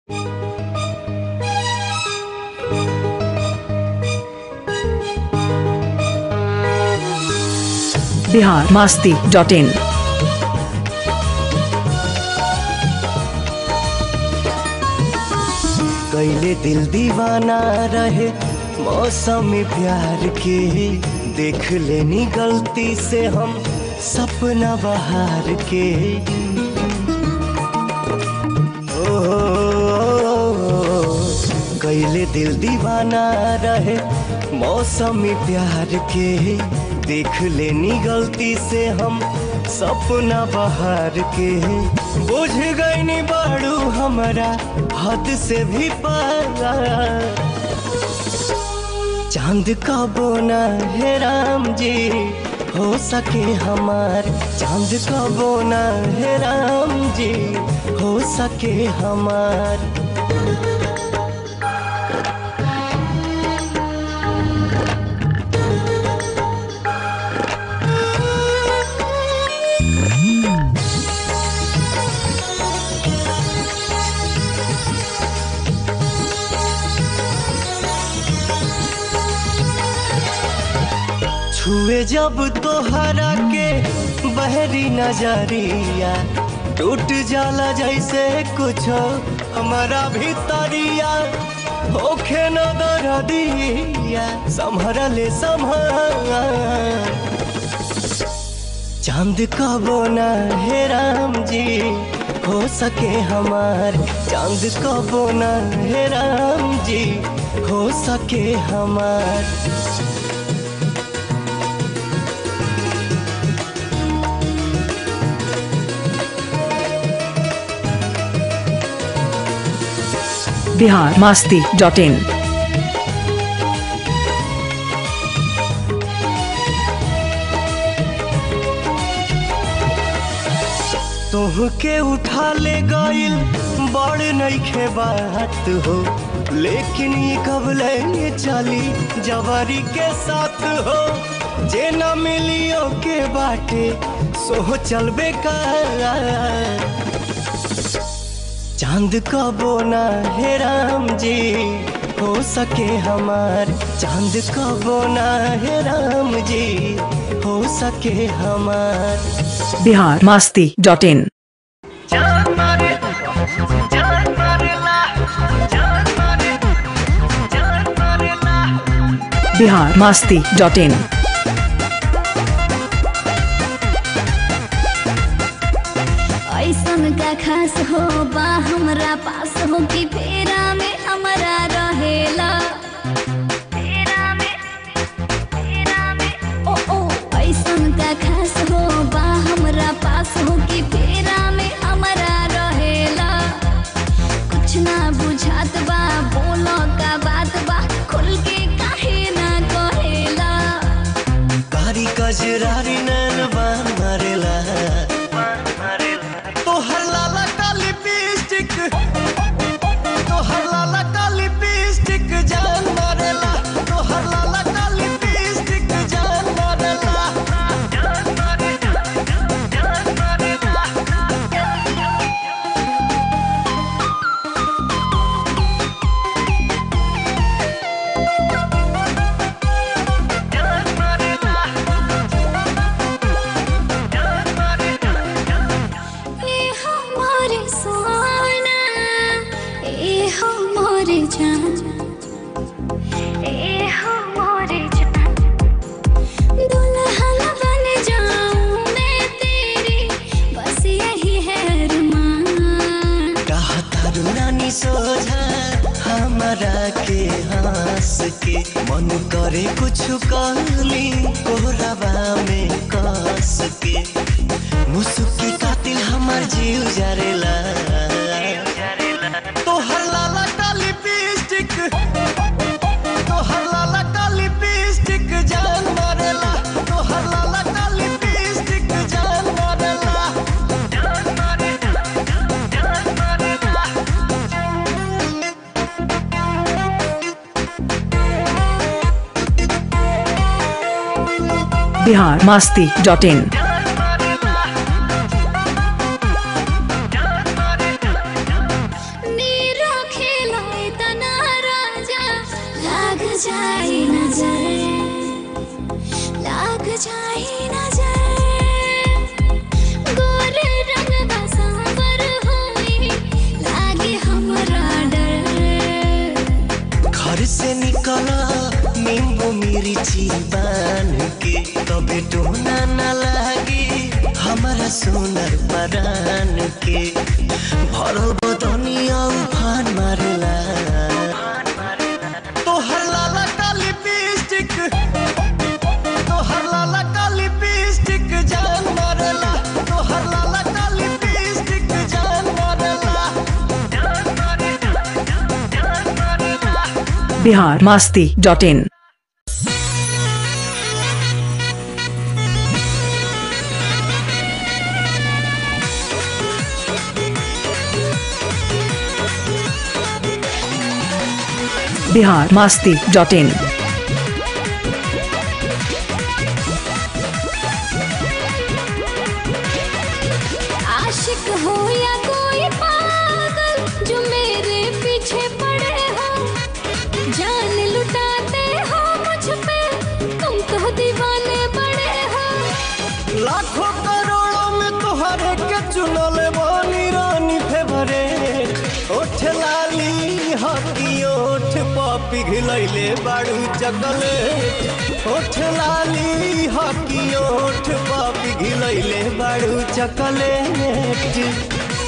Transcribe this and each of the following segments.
Bihar Masti dot इन कैले दिल दीवाना रहे मौसम प्यार के देख लेनी गलती से हम सपना बहार के ओ, कैले दिल दीवाना रहे मौसम प्यार के देख लेनी गलती से हम सपना बहार के बुझ गईनी बाड़ू हमारा हद से भी पारा चांद का बोना है राम जी हो सके हमार चांद का बोना है राम जी हो सके हमार छुए जब तोहरा के बहरी नजरिया टूट जाला जैसे कुछ हमारा भीतरिया होखे न दरदिया संभर ले संभर चांद का बोना है राम जी हो सके हमार चांद का बोना है राम जी हो सके हमार बिहार मास्ती डॉट इन तोहके उठा ले गइल बड़ नइखे बात हो लेकिन ये कब ले चली जवारी के साथ हो जे न मिलियो के बाटे सो चल बेकार चांद का बोना है राम जी हो सके हमार चांद का बोना है राम जी हो सके हमार बिहार मास्ती डॉट इन जान मारे जान मारेला जान मारे जान मारेला बिहार मास्ती डॉट इन ऐसन का खास हो बा हमरा पास हो कि फेरा में हमरा रहेला फेरा में फेरा में ओ ओ ऐसन का खास हो बा हमरा पास हो कि फेरा में हमरा रहेला कुछ ना बुझात बा बोलो का बात बा खुल के काहे ना कहेला कारी कजरारी नैन बान मारेला तोहर लाला का लिपस्टिक तोहर लाला का लिपस्टिक जान मारेला तोहर लाला का लिपस्टिक जान मारेला जान मारेला जान मारेला जान मारेला जान मारेला ए हो मोरे सोना ए हो मोरे जान ए हो मोरे जान दुल्हन बन जाऊं मैं तेरी बस यही है अरमान कहता नानी सोझा हमारा के हंस के मन करे कुछ कहली कोहरावा में कस के मुसुकी कातिल हमार जीव जरेला तोहर लाला का लिपस्टिक तोहर लाला का लिपस्टिक जान मारेला तोहर लाला का लिपस्टिक जान मारेला जान मारेला जान मारेला बिहार मास्ती डॉट इन नीरा जाए नजर लाग जाए नजर गोरे रंग का सांवर होई लागे हमरा डर घर से निकला नींबू मिर्ची बान के तबे टोना न लागी हमारा सोनर परान के भरल बदनिया उफान मारला तोहर लाला का लिपस्टिक तोहर लाला का लिपस्टिक जान मारला तोहर लाला का लिपस्टिक जान मारला जान मारला जान मारला Bihar Masti dot in Bihar Masti dot in आशिक हो या कोई पागल जो मेरे पीछे पड़े हो जान लुटाते हो मुझ पे तुम तो दीवाने बड़े हो लाखों करोड़ों में तुहरे के चुनल बानी रानी फेवरेट ओठ लाली हकी ओठ पापी घिलैले बाड़ू चकलेट ओठ लाली हकी ओठ पापी घिलैले बाड़ू चकलेट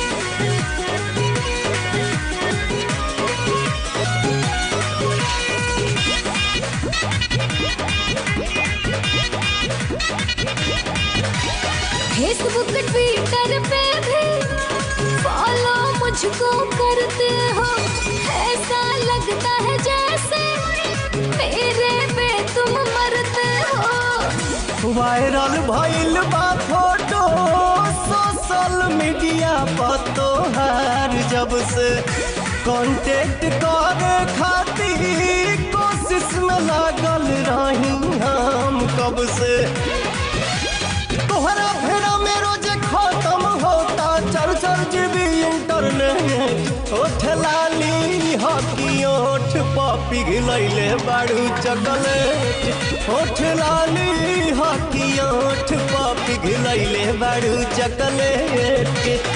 फेसबुक ट्विटर पे भी फॉलो मुझको करते हो ऐसा लगता है जैसे मेरे पे तुम मरते हो वायरल भइल बा फोटो सोशल मीडिया पर तोहार जब से कांटेक्ट करे खातिर कोशिश में लागल रही हम कब से तोहरा फेरा में रोज खत्म होता चल चल जीबी इंटरनेट ओठ लाली हकी ओठ पापी घिलैले बाड़ू चकलेट ओठ लाली हकी ओठ पापी घिलैले बाड़ू chocolate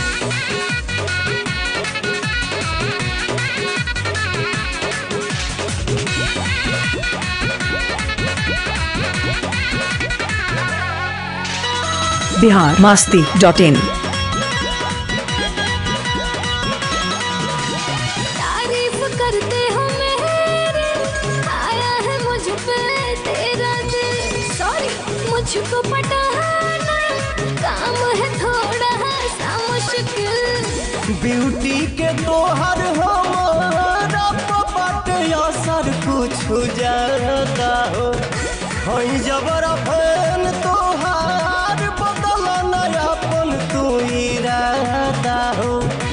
Bihar Masti dot in तारीफ करते हो मेरे आया है मुझ पे तेरा दिल सॉरी मुझको पटाना काम है थोड़ा सा मुश्किल ब्यूटी के तोहर हमारा बाटे असर कुछ ज्यादा हो हई जबर फैन तोहार बदल नयापन तू इरादा हो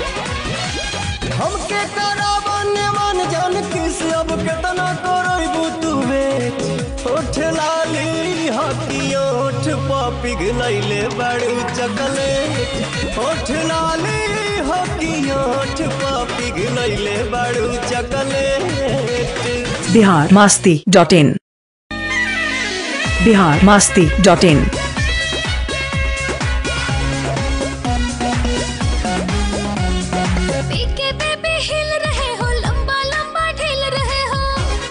हमके करावन मन जान किस अब केतना करबू तू बेच ओठ लाली हकी ओठ पापी घिलैले बड़ू चकलेट ओठ लाली हकी ओठ पापी घिलैले बड़ू chocolate Bihar Masti dot in Bihar Masti dot in PK baby हिल रहे हो लंबा लंबा ढील रहे हो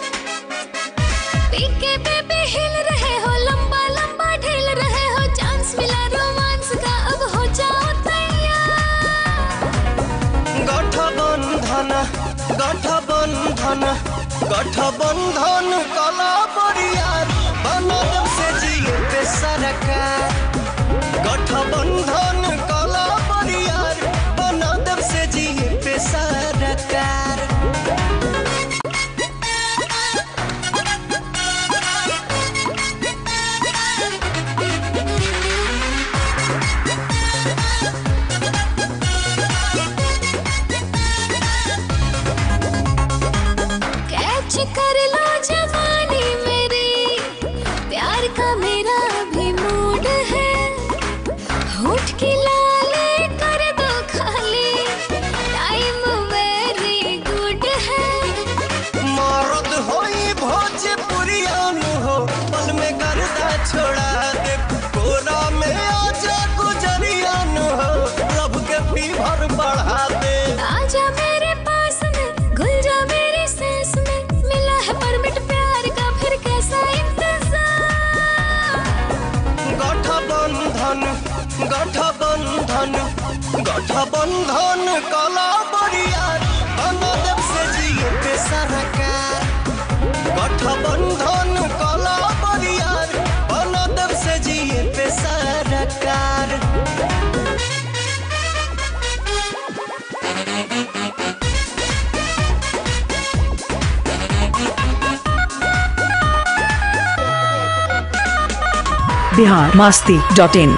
पीके बेबी हिल रहे हो लंबा लंबा ढील रहे हो चांस मिला रोमांस का अब हो जाओ तैयार गठबंधन गठबंधन गठबंधन कला बरियार बनल से जिए पे सरकार गठबंधन कला बरियार बनल से जिए पे सरकार कैच कर लो जवानी मेरी प्यार का मेरा भी मूड है होठ की लाले कर दो खाली टाइम वेरी गुड है मरद होई गठबंधन कला बरियार बनदेव से जिए पे सरकार गठबंधन कला बरियार बनदेव से जिए पे सरकार बिहार मास्ती डॉट इन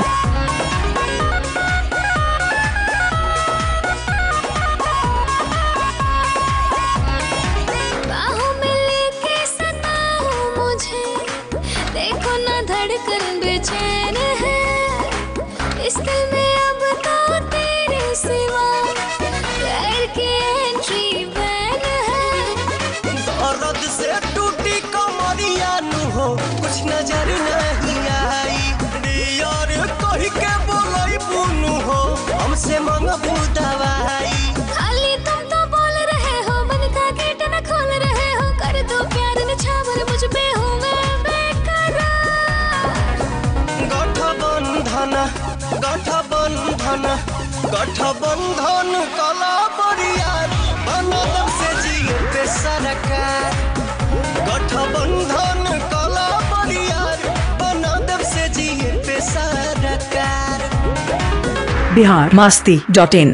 बाहों में लेके सताओ मुझे देखो ना धड़कन बेचैन है इस दिल में अब तो तेरे सिवा प्यार की एंट्री बैन है दर्द से टूटी कमरिया नु हो कुछ नजर नहीं आई यार कही के बोलाई बुनु हो हमसे मंगबू दवाई खाली तुम तो बोल रहे हो मन का गेट न खोल रहे हो कर दो प्यार निछावर मुझ पे हूँ मैं बेकरार गठबंधन गठबंधन गठबंधन कला बरियार बनदम से जिए पे सरकार गठबंधन कला बरियार बनदम से जिए पे सरकार Bihar Masti dot in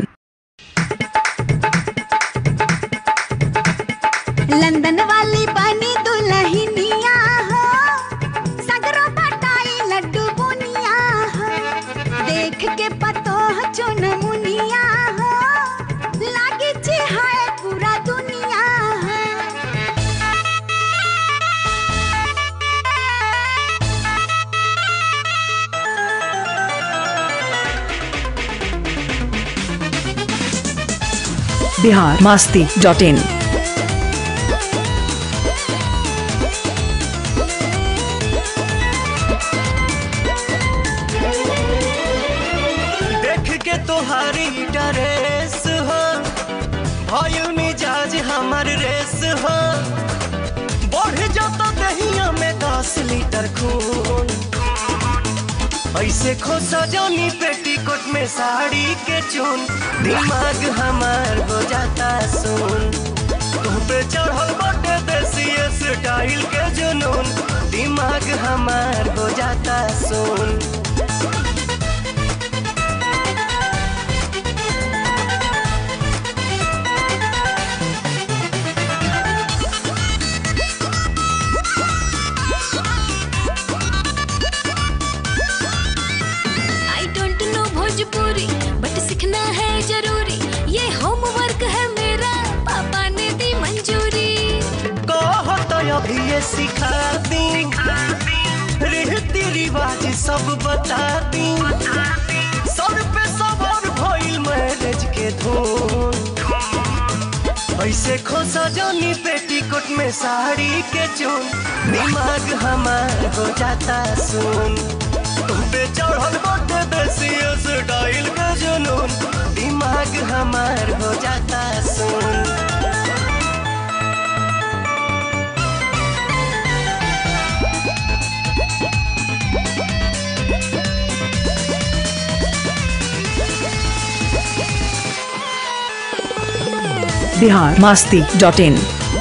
London वाली बनी दुल्हनिया हो सगरो पटाई लड्डू बुनिया हो देख के पतो चुन मुनिया हो लागे छे हाय पूरा दुनिया हो बिहार मास्ती डॉट इन देख के तोहारी ड्रेस हो भइल मिजाज हमर रेस हो बढ़ जाता दहिया में दस लीटर खून ऐसे खोसा जानी पेटीकोट में साड़ी के चून दिमाग हमार हो जाता सुन तुम पे चढ़ल बटे देसी स्टाइल के जुनून दिमाग हमार हो जाता सुन आई डोंट नो भोजपुरी बट सीखना है जरूरी ये होमवर्क है मेरा पापा ने दी मंजूरी कहत अभी ये सिखा दी रीति रिवाज सब बता दी सर पे सवार भइल मैरिज के धून ऐसे खोसा जानी पेटीकोट में साड़ी के चून दिमाग हमार हो जाता सुन तुम पे चढ़ल बटे देसी स्टाइल के जुनून दिमाग हमार हो जाता सुन Bihar Masti dot in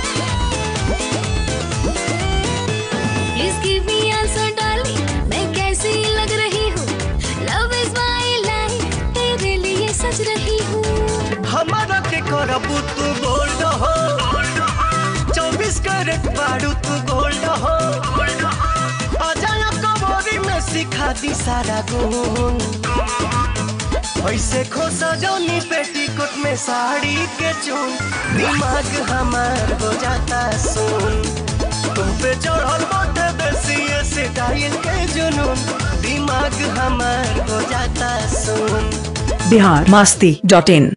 please give me answer darling मैं कैसी लग रही हूँ लव इज माय लाइफ तेरे लिए सच रही हूँ हमारा के करबू तू गोल्ड हो चौबीस कैरेट बारू तू गोल्ड हो अजाया कबोरी में सिखा दी सारा गुण ऐसे खोसा जौनी पेटीकोट में साड़ी के चून दिमाग हमार हो जाता सुन तुम पे चढ़ल बटे देसी स्टाइल के जुनून दिमाग हमार हो जाता सुन Bihar Masti dot in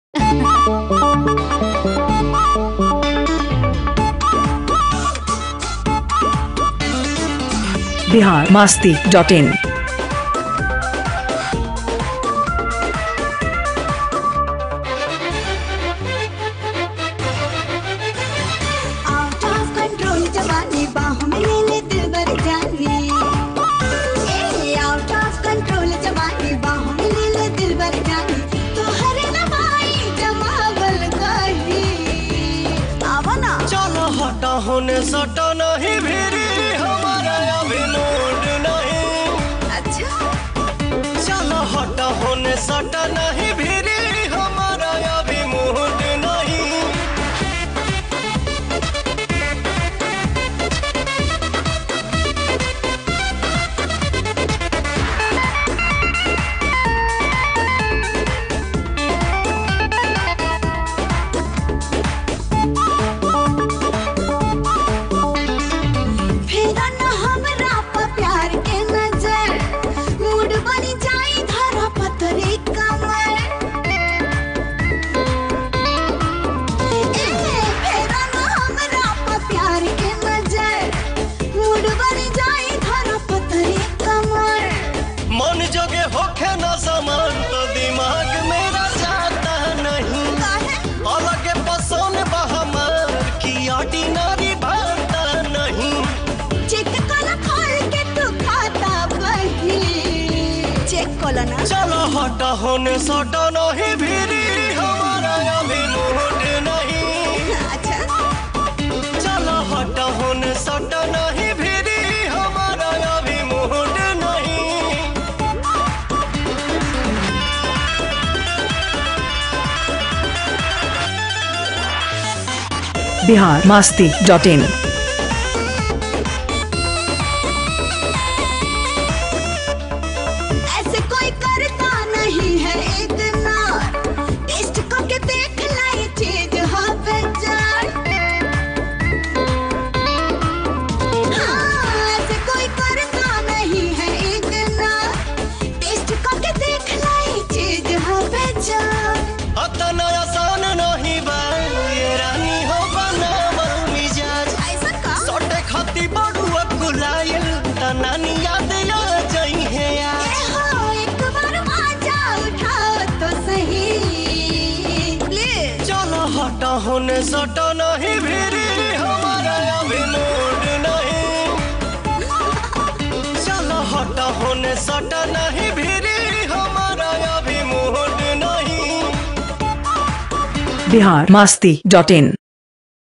Bihar Masti dot in out of control जवानी बाहों में ले ले दिल भर जाने ए आउट ऑफ कंट्रोल जवानी बाहों में ले ले दिल भर जाने तो हर न होने सटा नहीं भिरी हमारा अभी मूड नहीं अच्छा चलो हटा होने सटा नहीं भिरी हमारा अभी मूड नहीं फेरा न हमरा पर प्यार के नजर मूड बनी जाई धरा पतरे कमर ए, फेरा न हमरा पर प्यार के नजर मूड बनी जाई धरा पतरे कमर मन जोगे होखे न समान तो दिमाग मेरा जाता नहीं काहे अलग पसंद बहमार की ऑर्डिनरी भाता नहीं चेक कर खोल के तू खाता बही चेक कोला ना चलो हटा होने सटा नहीं भिरी हमारा अभी मूड नहीं अच्छा चलो हटा होने सटा नहीं भिरी हमारा अभी मूड नहीं बिहार मास्ती डॉट इन ऐसे कोई करता नहीं है इतना टेस्ट करके देख ला ये चीज हाँ बेजार हाँ ऐसे कोई करता नहीं है इतना टेस्ट करके देख ला ये चीज हाँ बेजार अतना आसान नहीं बा ये रानी हो बनावल मिजाज ऐसा का सोटे खाती बड़ुआ कुलायल तनानी याद आ जाई है यार ए हो एक बार बाजा उठाओ तो सही प्लीज चलो हटा होने सटा नहीं भिरी हमारा अभी मूड नहीं चलो हटा होने सटा नहीं भिरी हमारा अभी मूड नहीं बिहार मास्ती डॉट इन